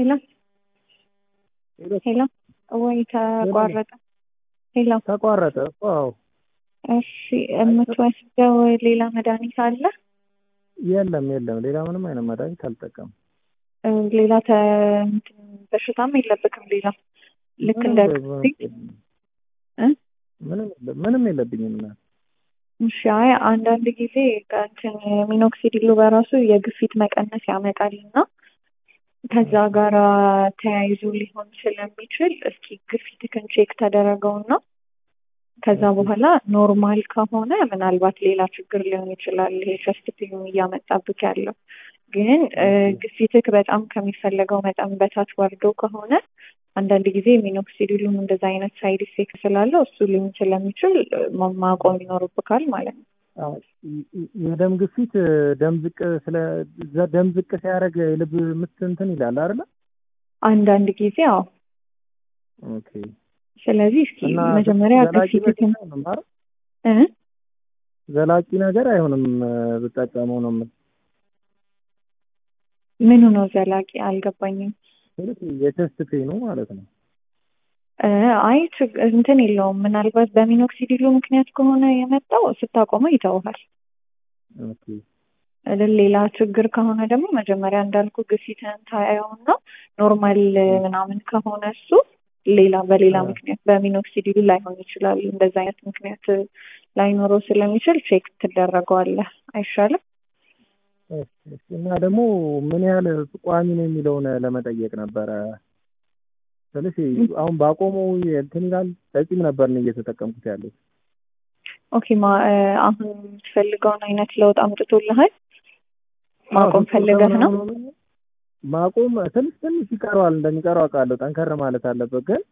ሄሎ ሄሎ ወይ ተቋረጠ? ሄሎ ተቋረጠ። አዎ እሺ፣ የምትወስደው ሌላ መድኃኒት አለ? የለም የለም፣ ሌላ ምንም አይነት መድኃኒት አልጠቀምም። ሌላ ተ እንትን በሽታም የለብክም? ሌላ ልክ እንደ ግፊት እ ምንም ምንም የለብኝም። እና እሺ፣ አይ አንዳንድ ጊዜ እንትን ሚኖክሲዲሉ በራሱ የግፊት መቀነስ ያመጣል እና ከዛ ጋር ተያይዞ ሊሆን ስለሚችል እስኪ ግፊትህን ቼክ ተደረገውና ከዛ በኋላ ኖርማል ከሆነ ምናልባት ሌላ ችግር ሊሆን ይችላል። ይሄ ቸስት ፔን እያመጣብክ ያለው ግን ግፊትክ በጣም ከሚፈለገው መጠን በታች ወርዶ ከሆነ አንዳንድ ጊዜ ሚኖክሲዲሉም እንደዛ አይነት ሳይድ ኢፌክት ስላለው እሱ ሊሆን ስለሚችል ማቆም ይኖርብካል ማለት ነው። የደም ግፊት ደም ዝቅ ስለ ደም ዝቅ ሲያደርግ የልብ ምት እንትን ይላል አይደለ? አንዳንድ ጊዜ አዎ። ኦኬ። ስለዚህ እስኪ መጀመሪያ ግፊትህን እ ዘላቂ ነገር አይሆንም ብጠቀመው ነው የምልህ። ምኑ ነው ዘላቂ አልገባኝም። የቸስት ፔኑ ማለት ነው። አይ እንትን የለውም። ምናልባት በሚኖክሲዲሉ ምክንያት ከሆነ የመጣው ስታቆመው ይተውሃል። ኦኬ ሌላ ችግር ከሆነ ደግሞ መጀመሪያ እንዳልኩ ግፊትህን ታየውና ኖርማል ምናምን ከሆነ እሱ ሌላ በሌላ ምክንያት በሚኖክሲዲሉ ላይሆን ይችላል። እንደዛ አይነት ምክንያት ላይኖረው ስለሚችል ቼክ ትደረገዋለህ። አይሻልም? እና ደግሞ ምን ያህል ቋሚ ነው የሚለውን ለመጠየቅ ነበረ። ስለዚህ አሁን ባቆመው እንትን ይላል በቂም ነበር ነው እየተጠቀምኩት ያለው። ኦኬ ማ አሁን የምትፈልገውን አይነት ለውጥ አምጥቶልሃል? ማቆም ፈልገህ ነው? ማቆም ትንሽ ትንሽ ይቀረዋል። እንደሚቀረው አውቃለሁ። ጠንከር ማለት አለበት። ግን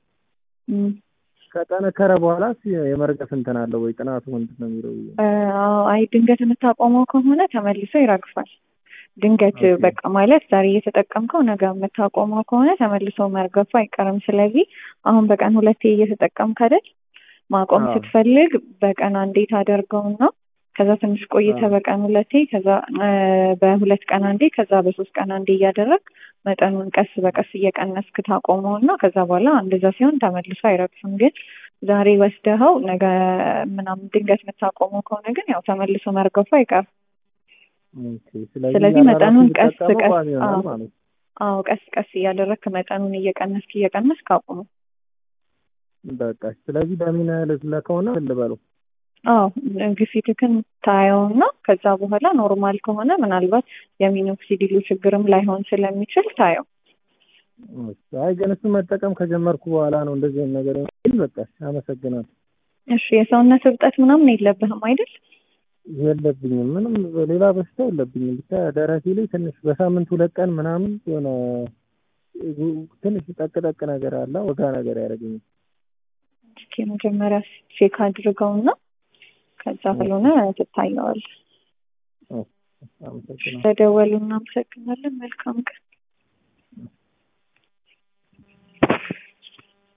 ከጠነከረ በኋላ የመርገፍ እንትን አለው ወይ? ጥናቱ ምንድን ነው የሚለው? አይ ድንገት የምታቆመው ከሆነ ተመልሶ ይረግፋል። ድንገት በቃ ማለት ዛሬ እየተጠቀምከው ነገ የምታቆመው ከሆነ ተመልሶ መርገፉ አይቀርም። ስለዚህ አሁን በቀን ሁለቴ እየተጠቀምክ አይደል? ማቆም ስትፈልግ በቀን አንዴ ታደርገውና ከዛ ትንሽ ቆይተ በቀን ሁለቴ ከዛ በሁለት ቀን አንዴ ከዛ በሶስት ቀን አንዴ እያደረግ መጠኑን ቀስ በቀስ እየቀነስክ ታቆመው እና ከዛ በኋላ እንደዛ ሲሆን ተመልሶ አይረግፍም። ግን ዛሬ ወስደኸው ነገ ምናምን ድንገት የምታቆመው ከሆነ ግን ያው ተመልሶ መርገፉ አይቀርም። ስለዚህ መጠኑን ቀስ ቀስ አዎ ቀስ ቀስ እያደረግክ መጠኑን እየቀነስክ እየቀነስክ አቁሙ። በቃ ስለዚህ በምን ያህል ከሆነ ልበለው አዎ ግፊትክን ታየውና ከዛ በኋላ ኖርማል ከሆነ ምናልባት የሚኖክሲዲሉ ችግርም ላይሆን ስለሚችል ታየው። አይ ግን እሱ መጠቀም ከጀመርኩ በኋላ ነው እንደዚህ አይነት ነገር በቃ አመሰግናለሁ። እሺ የሰውነት እብጠት ምናምን የለብህም አይደል? የለብኝም። ምንም ሌላ በሽታ የለብኝም። ብቻ ደረቴ ላይ ትንሽ በሳምንት ሁለት ቀን ምናምን የሆነ ትንሽ ጠቅ ጠቅ ነገር አለ ወጋ ነገር ያደርገኛል። እስኪ መጀመሪያ ቼክ አድርገውና ከዛ ካልሆነ ትታየዋል። ለደወሉ እናመሰግናለን። መልካም ቀን።